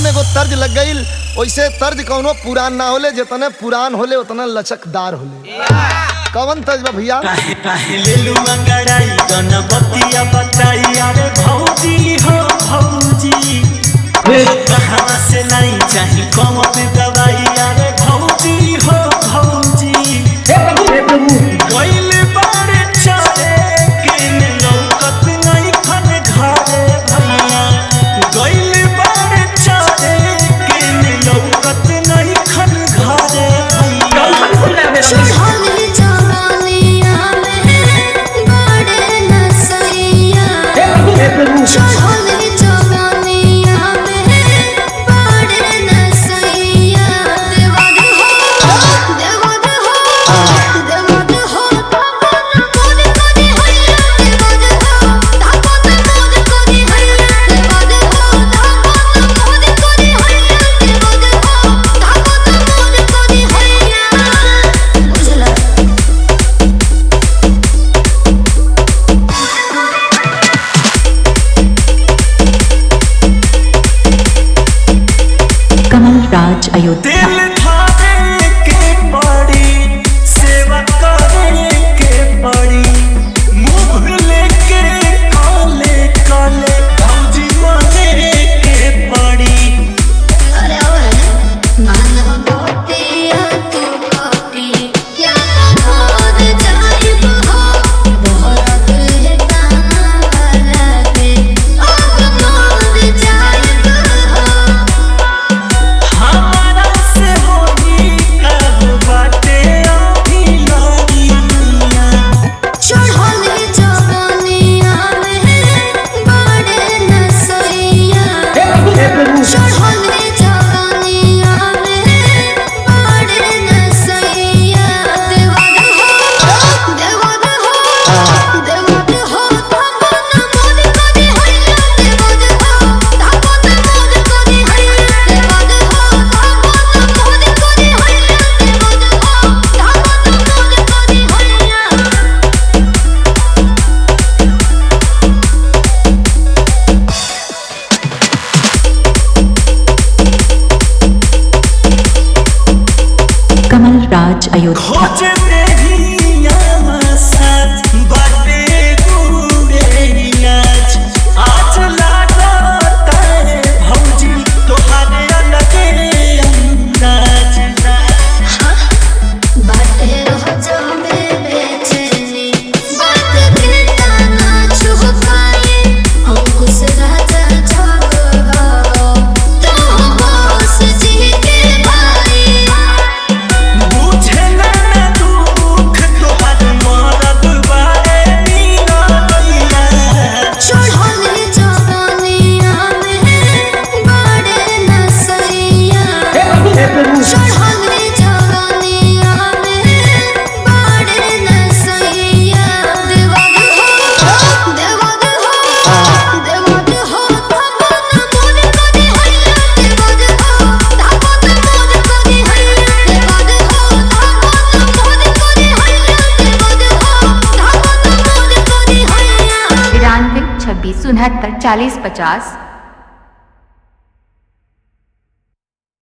में एगो तर्ज लग गई वैसे तर्ज कौनो पुरान ना होले जितने पुरान होले उतना लचकदार होले कवन तर्ज बा भैया काहे काहे लेलू अंगड़ाई गणपतिया बताई अरे भौजी हो भौजी कहाँ से लाई चाही कौन दवाई अरे भौजी हो भौजी कोइल बारे चले के लौकत नहीं खन घरे भैया कोइल बारे चले के लौकत नहीं खन घरे भैया चढ़ल जवानिया में बड़े नसैया चढ़ल जवानिया में बड़े नसैया देवद हो देवद हो देवद हो धापन मोद करी हैया देवद हो धापन मोद करी हैया देवद हो धापन मोद करी हैया देवद हो धापन मोद करी हैया बुझला कमल राज अयोध्या दिल धारे के पड़ी सेवा करे के पड़ी मुंह लेके काले काले भौजी माने के पड़ी अरे ओए मानव मोतिया तू कॉपी क्या खोद जाइब हो दोहरत है काला के अब मोद जाइब हो हमारा से होई कब बाटे अभी लगी दुनिया चढ़ल जवानिया में बड़े नसैया चढ़ल जवानिया में बड़े नसैया देवद हो देवद हो देवद हो धापन मोद करी हैया देवद हो धापन मोद करी हैया देवद हो धापन मोद करी हैया देवद हो धापन मोद करी हैया कमल राज अयोध्या खोज देहिया साथ बाटे गुरे इलाज आज लागता है भौजी तोहारे अलगे अंदाज बाटे रोजो में बेचैनी बात के ताना छुप पाए अंकुश राजा छप हो तो बस जी के भाई बुझे ना ना दुख तोहार मरद बारे मीरा मीरा चढ़ल जवानिया में बड़े नसैया चढ़ल जवानिया में बड़े नसैया देवद हो देवद हो देवद हो धापन मोद करी हैया देवद हो धापन मोद करी हैया देवद हो धापन मोद करी हैया देवद हो धापन मोद करी हैया तिरानवे छब्बीस उनहत्तर चालीस पचास